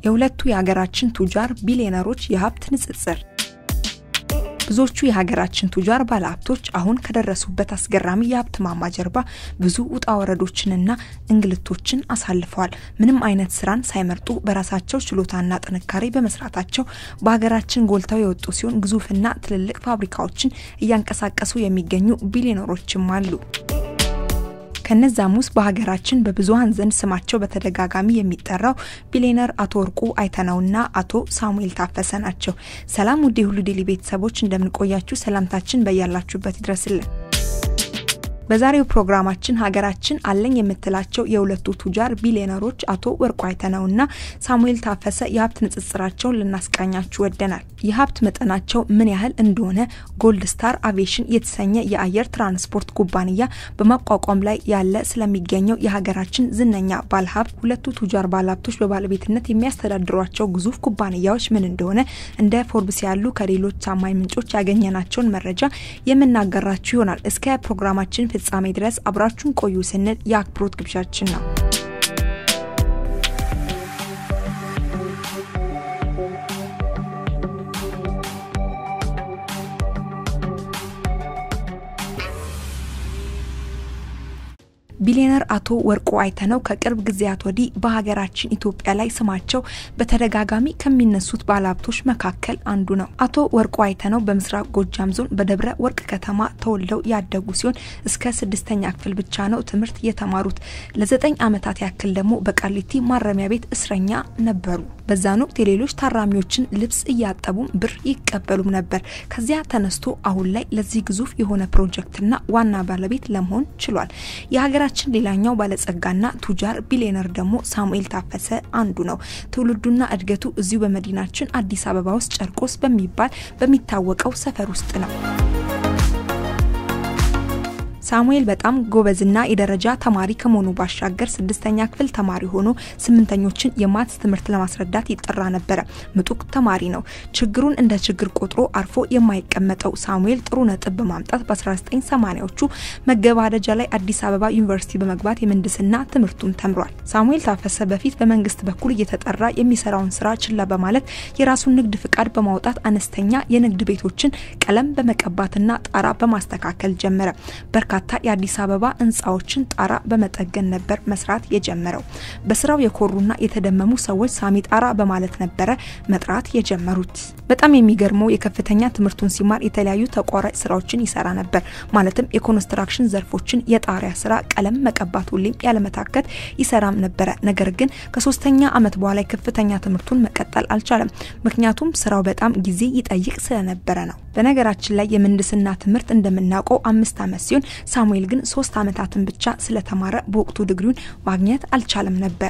የሁለቱ የሀገራችን ቱጃር ቢሊዮነሮች የሀብት ንጽጽር። ብዙዎቹ የሀገራችን ቱጃር ባለሀብቶች አሁን ከደረሱበት አስገራሚ የሀብት ማማ ጀርባ ብዙ ውጣ ወረዶችንና እንግልቶችን አሳልፈዋል። ምንም አይነት ስራን ሳይመርጡ በራሳቸው ችሎታና ጥንካሬ በመስራታቸው በሀገራችን ጎልተው የወጡ ሲሆን ግዙፍና ትልልቅ ፋብሪካዎችን እያንቀሳቀሱ የሚገኙ ቢሊዮነሮችም አሉ። ከነዛም ውስጥ በሀገራችን በብዙሀን ዘንድ ስማቸው በተደጋጋሚ የሚጠራው ቢሊዮነር አቶ ወርቁ አይተነውና አቶ ሳሙኤል ታፈሰ ናቸው። ሰላም ውድ የሁሉ ዴይሊ ቤተሰቦች እንደምንቆያችሁ፣ ሰላምታችን በያላችሁበት ይድረስልን። በዛሬው ፕሮግራማችን ሀገራችን አለኝ የምትላቸው የሁለቱ ቱጃር ቢሊዮነሮች አቶ ወርቁ አይተነውና ሳሙኤል ታፈሰ የሀብት ንጽጽራቸውን ልናስቃኛችሁ ወደናል። የሀብት መጠናቸው ምን ያህል እንደሆነ ጎልድ ስታር አቪዬሽን የተሰኘ የአየር ትራንስፖርት ኩባንያ በማቋቋም ላይ ያለ ስለሚገኘው የሀገራችን ዝነኛ ባለሀብት ሁለቱ ቱጃር ባለሀብቶች በባለቤትነት የሚያስተዳድሯቸው ግዙፍ ኩባንያዎች ምን እንደሆነ እንደ ፎርብስ ያሉ ከሌሎች ታማኝ ምንጮች ያገኘናቸውን መረጃ የምናገራችሁ ይሆናል። እስከ ፕሮግራማችን ፍጻሜ ድረስ አብራችሁን ቆዩ ስንል የአክብሮት ግብዣችን ነው። ቢሊዮነር አቶ ወርቁ አይተነው ከቅርብ ጊዜያት ወዲህ በሀገራችን ኢትዮጵያ ላይ ስማቸው በተደጋጋሚ ከሚነሱት ባለሀብቶች መካከል አንዱ ነው። አቶ ወርቁ አይተነው በምስራቅ ጎጃም ዞን በደብረ ወርቅ ከተማ ተወልደው ያደጉ ሲሆን እስከ ስድስተኛ ክፍል ብቻ ነው ትምህርት የተማሩት። ለዘጠኝ ዓመታት ያክል ደግሞ በቃሊቲ ማረሚያ ቤት እስረኛ ነበሩ። በዛን ወቅት የሌሎች ታራሚዎችን ልብስ እያጠቡም ብር ይቀበሉም ነበር። ከዚያ ተነስቶ አሁን ላይ ለዚህ ግዙፍ የሆነ ፕሮጀክትና ዋና ባለቤት ለመሆን ችሏል። የሀገራችን ሌላኛው ባለጸጋና ቱጃር ቢሊዮነር ደግሞ ሳሙኤል ታፈሰ አንዱ ነው። ትውልዱና እድገቱ እዚሁ በመዲናችን አዲስ አበባ ውስጥ ጨርቆስ በሚባል በሚታወቀው ሰፈር ውስጥ ነው። ሳሙኤል በጣም ጎበዝና የደረጃ ተማሪ ከመሆኑ ባሻገር ስድስተኛ ክፍል ተማሪ ሆኖ ስምንተኞችን የማትስ ትምህርት ለማስረዳት ይጠራ ነበረ። ምጡቅ ተማሪ ነው። ችግሩን እንደ ችግር ቆጥሮ አርፎ የማይቀመጠው ሳሙኤል ጥሩ ነጥብ በማምጣት በ1980ዎቹ መገባደጃ ላይ አዲስ አበባ ዩኒቨርሲቲ በመግባት የምህንድስና ትምህርቱን ተምሯል። ሳሙኤል ታፈሰ በፊት በመንግስት በኩል እየተጠራ የሚሰራውን ስራ ችላ በማለት የራሱን ንግድ ፍቃድ በማውጣት አነስተኛ የንግድ ቤቶችን ቀለም በመቀባትና ጣራ በማስተካከል ጀመረ። በርካታ የአዲስ አበባ ህንፃዎችን ጣራ በመጠገን ነበር መስራት የጀመረው። በስራው የኮሩና የተደመሙ ሰዎች ሳሚ ጣራ በማለት ነበረ መጥራት የጀመሩት። በጣም የሚገርመው የከፍተኛ ትምህርቱን ሲማር የተለያዩ ተቋራጭ ስራዎችን ይሰራ ነበር። ማለትም የኮንስትራክሽን ዘርፎችን፣ የጣሪያ ስራ፣ ቀለም መቀባት ሁሌም ያለመታከት ይሰራም ነበረ። ነገር ግን ከሶስተኛ አመት በኋላ የከፍተኛ ትምህርቱን መቀጠል አልቻለም። ምክንያቱም ስራው በጣም ጊዜ ይጠይቅ ስለነበረ ነው። በነገራችን ላይ የምህንድስና ትምህርት እንደምናውቀው አምስት አመት ሲሆን ሳሙኤል ግን ሶስት አመታትን ብቻ ስለተማረ በወቅቱ ዲግሪውን ማግኘት አልቻለም ነበር።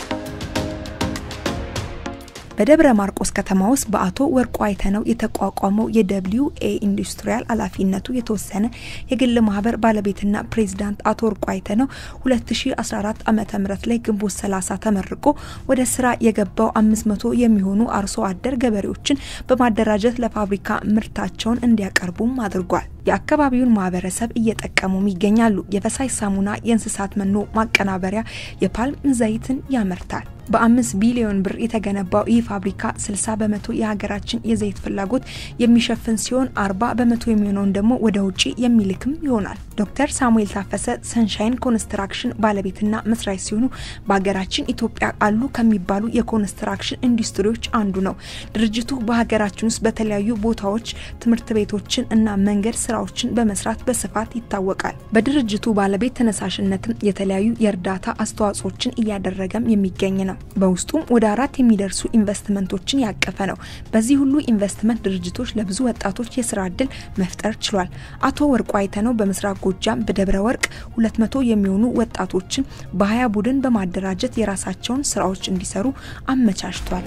በደብረ ማርቆስ ከተማ ውስጥ በአቶ ወርቁ አይተነው የተቋቋመው የደብሊዩ ኤ ኢንዱስትሪያል ኃላፊነቱ የተወሰነ የግል ማህበር ባለቤትና ፕሬዚዳንት አቶ ወርቁ አይተነው 2014 ዓ ም ላይ ግንቦት 30 ተመርቆ ወደ ስራ የገባው 500 የሚሆኑ አርሶ አደር ገበሬዎችን በማደራጀት ለፋብሪካ ምርታቸውን እንዲያቀርቡም አድርጓል። የአካባቢውን ማህበረሰብ እየጠቀሙም ይገኛሉ። የፈሳሽ ሳሙና፣ የእንስሳት መኖ ማቀናበሪያ፣ የፓልም ዘይትን ያመርታል። በአምስት ቢሊዮን ብር የተገነባው ይህ ፋብሪካ 60 በመቶ የሀገራችን የዘይት ፍላጎት የሚሸፍን ሲሆን 40 በመቶ የሚሆነውን ደግሞ ወደ ውጭ የሚልክም ይሆናል። ዶክተር ሳሙኤል ታፈሰ ሰንሻይን ኮንስትራክሽን ባለቤትና መስራች ሲሆኑ በሀገራችን ኢትዮጵያ አሉ ከሚባሉ የኮንስትራክሽን ኢንዱስትሪዎች አንዱ ነው። ድርጅቱ በሀገራችን ውስጥ በተለያዩ ቦታዎች ትምህርት ቤቶችን እና መንገድ ስራዎችን በመስራት በስፋት ይታወቃል። በድርጅቱ ባለቤት ተነሳሽነትም የተለያዩ የእርዳታ አስተዋጽኦችን እያደረገም የሚገኝ ነው። በውስጡም ወደ አራት የሚደርሱ ኢንቨስትመንቶችን ያቀፈ ነው። በዚህ ሁሉ ኢንቨስትመንት ድርጅቶች ለብዙ ወጣቶች የስራ እድል መፍጠር ችሏል። አቶ ወርቁ አይተነው በምስራቅ ጎጃም በደብረ ወርቅ ሁለት መቶ የሚሆኑ ወጣቶችን በሀያ ቡድን በማደራጀት የራሳቸውን ስራዎች እንዲሰሩ አመቻችቷል።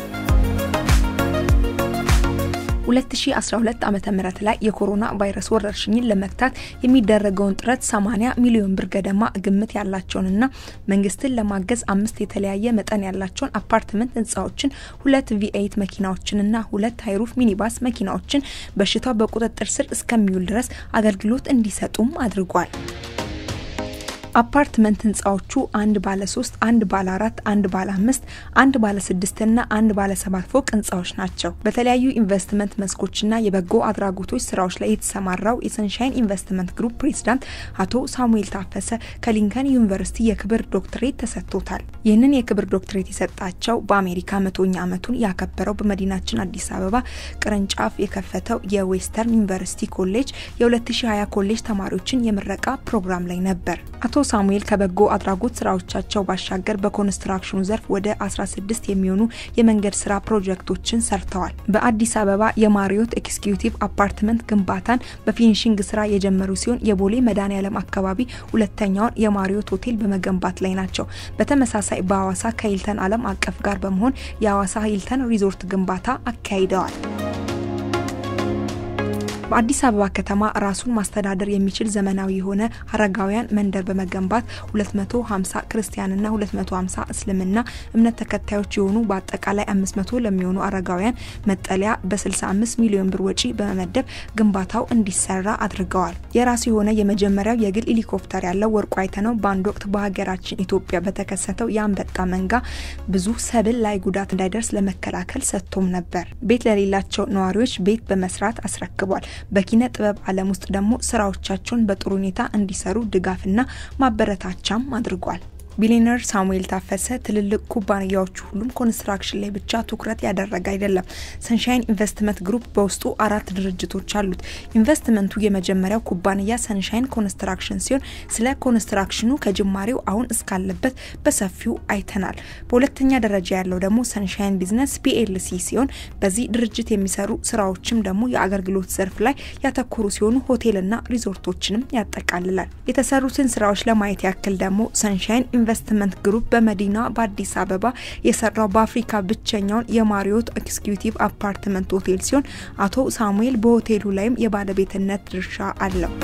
2012 ዓመተ ምህረት ላይ የኮሮና ቫይረስ ወረርሽኝን ለመግታት የሚደረገውን ጥረት 80 ሚሊዮን ብር ገደማ ግምት ያላቸውንና መንግስትን ለማገዝ አምስት የተለያየ መጠን ያላቸውን አፓርትመንት ህንፃዎችን፣ ሁለት ቪኤይት መኪናዎችንና ሁለት ሃይሩፍ ሚኒባስ መኪናዎችን በሽታው በቁጥጥር ስር እስከሚውል ድረስ አገልግሎት እንዲሰጡም አድርጓል። አፓርትመንት ህንፃዎቹ አንድ ባለ ሶስት አንድ ባለ አራት አንድ ባለ አምስት አንድ ባለ ስድስት ና አንድ ባለ ሰባት ፎቅ ህንፃዎች ናቸው። በተለያዩ ኢንቨስትመንት መስኮችና የበጎ አድራጎቶች ስራዎች ላይ የተሰማራው የሰንሻይን ኢንቨስትመንት ግሩፕ ፕሬዚዳንት አቶ ሳሙኤል ታፈሰ ከሊንከን ዩኒቨርሲቲ የክብር ዶክትሬት ተሰጥቶታል። ይህንን የክብር ዶክትሬት የሰጣቸው በአሜሪካ መቶኛ ዓመቱን ያከበረው በመዲናችን አዲስ አበባ ቅርንጫፍ የከፈተው የዌስተርን ዩኒቨርሲቲ ኮሌጅ የ2020 ኮሌጅ ተማሪዎችን የምረቃ ፕሮግራም ላይ ነበር። አቶ ሳሙኤል ከበጎ አድራጎት ስራዎቻቸው ባሻገር በኮንስትራክሽኑ ዘርፍ ወደ 16 የሚሆኑ የመንገድ ስራ ፕሮጀክቶችን ሰርተዋል። በአዲስ አበባ የማሪዮት ኤክስኪዩቲቭ አፓርትመንት ግንባታን በፊኒሽንግ ስራ የጀመሩ ሲሆን የቦሌ መድኃኔዓለም አካባቢ ሁለተኛውን የማሪዮት ሆቴል በመገንባት ላይ ናቸው። በተመሳሳይ በሐዋሳ ከሂልተን ዓለም አቀፍ ጋር በመሆን የሐዋሳ ሂልተን ሪዞርት ግንባታ አካሂደዋል። በአዲስ አበባ ከተማ ራሱን ማስተዳደር የሚችል ዘመናዊ የሆነ አረጋውያን መንደር በመገንባት 250 ክርስቲያንና 250 እስልምና እምነት ተከታዮች የሆኑ በአጠቃላይ 500 ለሚሆኑ አረጋውያን መጠለያ በ65 ሚሊዮን ብር ወጪ በመመደብ ግንባታው እንዲሰራ አድርገዋል። የራሱ የሆነ የመጀመሪያው የግል ሄሊኮፕተር ያለው ወርቁ አይተነው በአንድ ወቅት በሀገራችን ኢትዮጵያ በተከሰተው የአንበጣ መንጋ ብዙ ሰብል ላይ ጉዳት እንዳይደርስ ለመከላከል ሰጥቶም ነበር። ቤት ለሌላቸው ነዋሪዎች ቤት በመስራት አስረክቧል። በኪነ ጥበብ ዓለም ውስጥ ደግሞ ስራዎቻቸውን በጥሩ ሁኔታ እንዲሰሩ ድጋፍና ማበረታቻም አድርጓል። ቢሊነር ሳሙኤል ታፈሰ ትልልቅ ኩባንያዎቹ ሁሉም ኮንስትራክሽን ላይ ብቻ ትኩረት ያደረገ አይደለም። ሰንሻይን ኢንቨስትመንት ግሩፕ በውስጡ አራት ድርጅቶች አሉት። ኢንቨስትመንቱ የመጀመሪያው ኩባንያ ሰንሻይን ኮንስትራክሽን ሲሆን ስለ ኮንስትራክሽኑ ከጅማሬው አሁን እስካለበት በሰፊው አይተናል። በሁለተኛ ደረጃ ያለው ደግሞ ሰንሻይን ቢዝነስ ፒኤልሲ ሲሆን በዚህ ድርጅት የሚሰሩ ስራዎችም ደግሞ የአገልግሎት ዘርፍ ላይ ያተኮሩ ሲሆኑ ሆቴልና ሪዞርቶችንም ያጠቃልላል። የተሰሩትን ስራዎች ለማየት ያክል ደግሞ ሰንሻይን ኢንቨስትመንት ግሩፕ በመዲና በአዲስ አበባ የሰራው በአፍሪካ ብቸኛውን የማሪዮት ኤክስኪዩቲቭ አፓርትመንት ሆቴል ሲሆን አቶ ሳሙኤል በሆቴሉ ላይም የባለቤትነት ድርሻ አለው።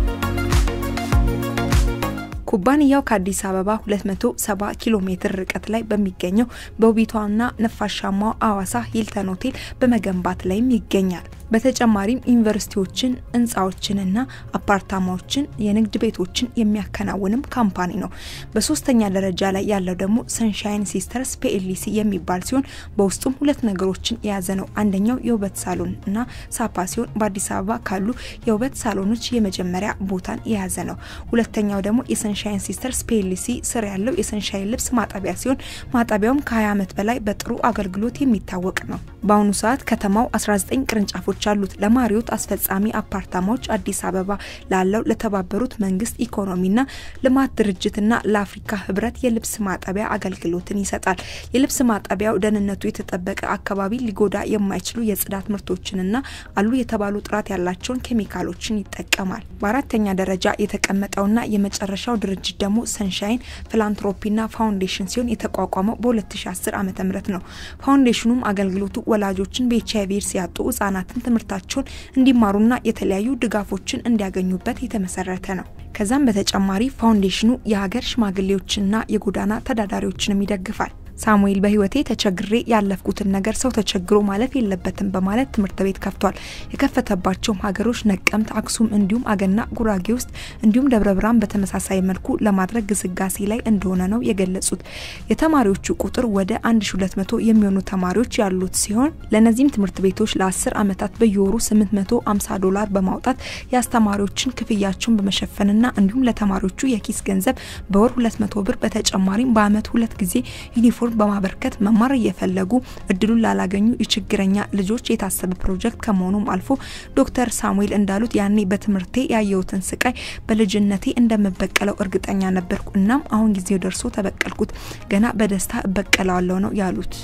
ኩባንያው ከአዲስ አበባ 270 ኪሎ ሜትር ርቀት ላይ በሚገኘው በውቢቷና ነፋሻማው አዋሳ ሂልተን ሆቴል በመገንባት ላይም ይገኛል። በተጨማሪም ዩኒቨርሲቲዎችን፣ ህንፃዎችንና አፓርታማዎችን፣ የንግድ ቤቶችን የሚያከናውንም ካምፓኒ ነው። በሶስተኛ ደረጃ ላይ ያለው ደግሞ ሰንሻይን ሲስተርስ ፒኤልሲ የሚባል ሲሆን በውስጡም ሁለት ነገሮችን የያዘ ነው። አንደኛው የውበት ሳሎን እና ሳፓ ሲሆን በአዲስ አበባ ካሉ የውበት ሳሎኖች የመጀመሪያ ቦታን የያዘ ነው። ሁለተኛው ደግሞ የሰንሻይን ሲስተርስ ፒኤልሲ ስር ያለው የሰንሻይን ልብስ ማጠቢያ ሲሆን ማጠቢያውም ከ20 ዓመት በላይ በጥሩ አገልግሎት የሚታወቅ ነው። በአሁኑ ሰዓት ከተማው 19 ቅርንጫፎች አሉት። ለማሪዮት አስፈጻሚ አፓርታማዎች አዲስ አበባ ላለው ለተባበሩት መንግስት ኢኮኖሚና ልማት ድርጅትና ለአፍሪካ ህብረት የልብስ ማጠቢያ አገልግሎትን ይሰጣል። የልብስ ማጠቢያው ደህንነቱ የተጠበቀ አካባቢ ሊጎዳ የማይችሉ የጽዳት ምርቶችንና አሉ የተባሉ ጥራት ያላቸውን ኬሚካሎችን ይጠቀማል። በአራተኛ ደረጃ የተቀመጠውና የመጨረሻው ድርጅት ደግሞ ሰንሻይን ፊላንትሮፒና ፋውንዴሽን ሲሆን የተቋቋመው በ2010 ዓ ም ነው። ፋውንዴሽኑም አገልግሎቱ ወላጆችን በኤች አይቪ ኤድስ ያጡ ህጻናትን ትምህርታቸውን እንዲማሩና የተለያዩ ድጋፎችን እንዲያገኙበት የተመሰረተ ነው። ከዛም በተጨማሪ ፋውንዴሽኑ የሀገር ሽማግሌዎችንና የጎዳና ተዳዳሪዎችንም ይደግፋል። ሳሙኤል በህይወቴ ተቸግሬ ያለፍኩትን ነገር ሰው ተቸግሮ ማለፍ የለበትም በማለት ትምህርት ቤት ከፍቷል። የከፈተባቸውም ሀገሮች ነቀምት፣ አክሱም እንዲሁም አገና ጉራጌ ውስጥ እንዲሁም ደብረ ብርሃን በተመሳሳይ መልኩ ለማድረግ ግስጋሴ ላይ እንደሆነ ነው የገለጹት። የተማሪዎቹ ቁጥር ወደ 1200 የሚሆኑ ተማሪዎች ያሉት ሲሆን ለእነዚህም ትምህርት ቤቶች ለ10 ዓመታት በየወሩ 850 ዶላር በማውጣት የአስተማሪዎችን ክፍያቸውን በመሸፈንና እንዲሁም ለተማሪዎቹ የኪስ ገንዘብ በወር 200 ብር በተጨማሪም በአመት ሁለት ጊዜ ዩኒፎርም በማበርከት መማር እየፈለጉ እድሉን ላላገኙ የችግረኛ ልጆች የታሰበ ፕሮጀክት ከመሆኑም አልፎ ዶክተር ሳሙኤል እንዳሉት ያኔ በትምህርቴ ያየሁትን ስቃይ በልጅነቴ እንደምበቀለው እርግጠኛ ነበርኩ። እናም አሁን ጊዜው ደርሶ ተበቀልኩት። ገና በደስታ እበቀለዋለሁ ነው ያሉት።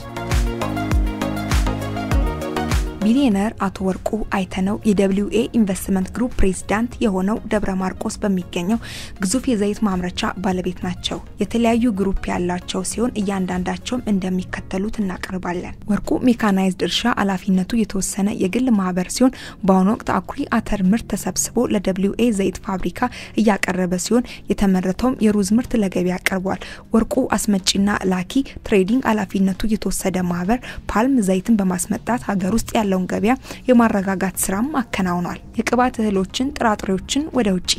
ቢሊዮነር አቶ ወርቁ አይተነው የደብሊው ኤ ኢንቨስትመንት ግሩፕ ፕሬዝዳንት የሆነው ደብረ ማርቆስ በሚገኘው ግዙፍ የዘይት ማምረቻ ባለቤት ናቸው። የተለያዩ ግሩፕ ያላቸው ሲሆን እያንዳንዳቸውም እንደሚከተሉት እናቀርባለን። ወርቁ ሜካናይዝድ እርሻ ኃላፊነቱ የተወሰነ የግል ማህበር ሲሆን በአሁኑ ወቅት አኩሪ አተር ምርት ተሰብስቦ ለደብሊው ኤ ዘይት ፋብሪካ እያቀረበ ሲሆን የተመረተውም የሩዝ ምርት ለገበያ ቀርቧል። ወርቁ አስመጪና ላኪ ትሬዲንግ ኃላፊነቱ የተወሰደ ማህበር ፓልም ዘይትን በማስመጣት ሀገር ውስጥ ያለውን ገበያ የማረጋጋት ስራም አከናውኗል። የቅባት እህሎችን፣ ጥራጥሬዎችን ወደ ውጭ ይልካል።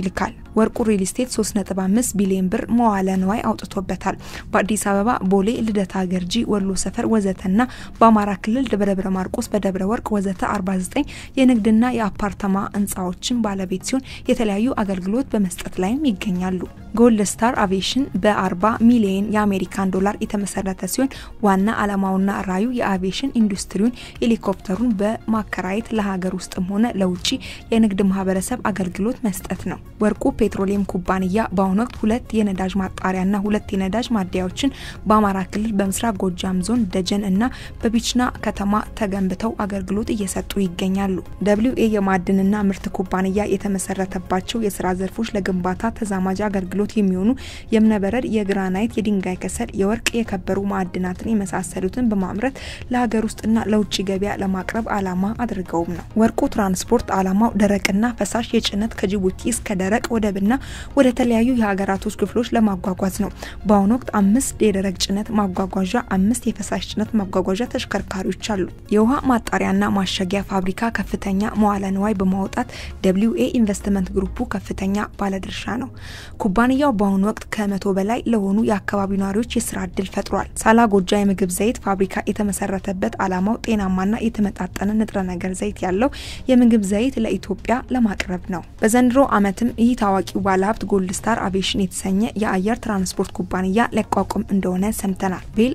ወርቁ ሪል ስቴት 3.5 ቢሊዮን ብር መዋለ ንዋይ አውጥቶበታል። በአዲስ አበባ ቦሌ፣ ልደታ፣ ገርጂ፣ ወሎ ሰፈር ወዘተና በአማራ ክልል ደብረ ማርቆስ፣ በደብረ ወርቅ ወዘተ 49 የንግድና የአፓርታማ ህንፃዎችን ባለቤት ሲሆን የተለያዩ አገልግሎት በመስጠት ላይም ይገኛሉ። ጎልድ ስታር አቪዬሽን በ40 ሚሊዮን የአሜሪካን ዶላር የተመሰረተ ሲሆን ዋና ዓላማውና ራዩ የአቪዬሽን ኢንዱስትሪውን ሄሊኮፕተሩን በማከራየት ለሀገር ውስጥም ሆነ ለውጭ የንግድ ማህበረሰብ አገልግሎት መስጠት ነው። ወርቁ ፔትሮሊየም ኩባንያ በአሁኑ ወቅት ሁለት የነዳጅ ማጣሪያና ሁለት የነዳጅ ማደያዎችን በአማራ ክልል በምስራቅ ጎጃም ዞን ደጀን እና በቢችና ከተማ ተገንብተው አገልግሎት እየሰጡ ይገኛሉ። ደብሊው ኤ የማዕድንና ምርት ኩባንያ የተመሰረተባቸው የስራ ዘርፎች ለግንባታ ተዛማጅ አገልግሎት የሚሆኑ የእብነበረድ፣ የግራናይት፣ የድንጋይ ከሰል፣ የወርቅ፣ የከበሩ ማዕድናትን የመሳሰሉትን በማምረት ለሀገር ውስጥና ለውጭ ገበያ ለማቅረብ ዓላማ አድርገውም ነው። ወርቁ ትራንስፖርት ዓላማው ደረቅና ፈሳሽ የጭነት ከጅቡቲ እስከ ደረቅ ወደብና ወደ ተለያዩ የሀገራቶች ክፍሎች ለማጓጓዝ ነው። በአሁኑ ወቅት አምስት የደረቅ ጭነት ማጓጓዣ፣ አምስት የፈሳሽ ጭነት ማጓጓዣ ተሽከርካሪዎች አሉ። የውሃ ማጣሪያና ማሸጊያ ፋብሪካ ከፍተኛ መዋለ ንዋይ በማውጣት ደብሊው ኤ ኢንቨስትመንት ግሩፑ ከፍተኛ ባለድርሻ ነው። ኩባንያው በአሁኑ ወቅት ከመቶ በላይ ለሆኑ የአካባቢው ነዋሪዎች የስራ እድል ፈጥሯል። ሳላ ጎጃ የምግብ ዘይት ፋብሪካ የተመሰረተበት ዓላማው ጤናማና የተመጣጠነ ንጥረ ነገር ዘይት ያለው የምግብ ዘይት ለኢትዮጵያ ለማቅረብ ነው። በዘንድሮ ዓመትም ይህ ታዋቂው ባለሀብት ጎልድ ስታር አቪዬሽን የተሰኘ የአየር ትራንስፖርት ኩባንያ ሊያቋቁም እንደሆነ ሰምተናል። ቤል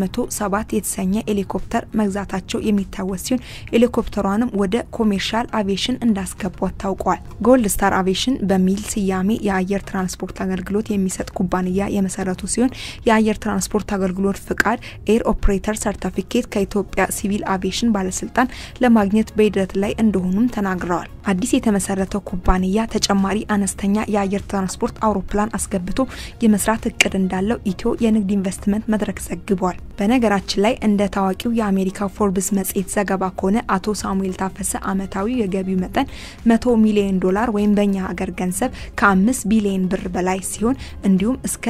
407 የተሰኘ ሄሊኮፕተር መግዛታቸው የሚታወስ ሲሆን ሄሊኮፕተሯንም ወደ ኮሜርሻል አቪዬሽን እንዳስገቧት ታውቋል። ጎልድ ስታር አቪዬሽን በሚል ስያሜ የአየር ትራንስፖርት አገልግሎት የሚሰጥ ኩባንያ የመሰረቱ ሲሆን የአየር ትራንስፖርት አገልግሎት ፍቃድ ኤር ኦፕሬተር ሰርቲፊኬት ከኢትዮጵያ ሲቪል አቪዬሽን ባለስልጣን ለማግኘት በሂደት ላይ እንደሆኑም ተናግረዋል። አዲስ የተመሰረተው ኩባንያ ተጨማሪ አነስተኛ የአየር ትራንስፖርት አውሮፕላን አስገብቶ የመስራት እቅድ እንዳለው ኢትዮ የንግድ ኢንቨስትመንት መድረክ ዘግቧል። በነገራችን ላይ እንደ ታዋቂው የአሜሪካ ፎርብስ መጽሔት ዘገባ ከሆነ አቶ ሳሙኤል ታፈሰ አመታዊ የገቢው መጠን መቶ ሚሊዮን ዶላር ወይም በእኛ ሀገር ገንዘብ ከአምስት ቢሊዮን ብር በላይ ሲሆን እንዲሁም እስከ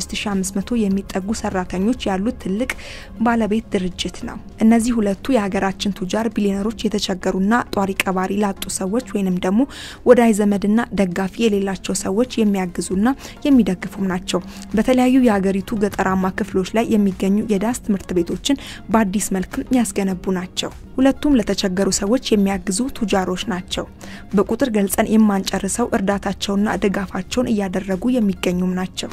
6500 የሚጠጉ ሰራተኞች ያሉት ትልቅ ባለቤት ድርጅት ነው። እነዚህ ሁለቱ የሀገራችን ቱጃር ቢሊዮነሮች የተቸገሩና ጧሪ ቀባሪ ላጡ ሰዎች ወይንም ደግሞ ወዳጅ ዘመድና ደጋፊ የሌላቸው ሰዎች የሚያግዙና የሚደግፉም ናቸው። በተለያዩ የሀገሪቱ ገጠራማ ክፍሎች ላይ የሚገኙ የዳስ ትምህርት ቤቶችን በአዲስ መልክም ያስገነቡ ናቸው። ሁለቱም ለተቸገሩ ሰዎች የሚያግዙ ቱጃሮች ናቸው። በቁጥር ገልጸን የማንጨርሰው እርዳታቸውና ድጋፋቸውን እያደረጉ የሚገኙም ናቸው።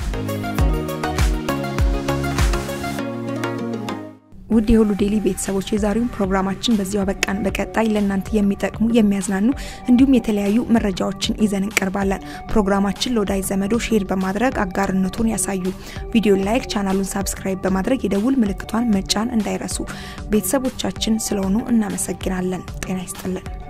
ውድ የሁሉ ዴይሊ ቤተሰቦች የዛሬውን ፕሮግራማችን በዚሁ አበቃን። በቀጣይ ለእናንተ የሚጠቅሙ የሚያዝናኑ እንዲሁም የተለያዩ መረጃዎችን ይዘን እንቀርባለን። ፕሮግራማችን ለወዳጅ ዘመዶ ሼር በማድረግ አጋርነቱን ያሳዩ። ቪዲዮ ላይክ፣ ቻናሉን ሳብስክራይብ በማድረግ የደውል ምልክቷን መጫን እንዳይረሱ። ቤተሰቦቻችን ስለሆኑ እናመሰግናለን። ጤና ይስጥልን።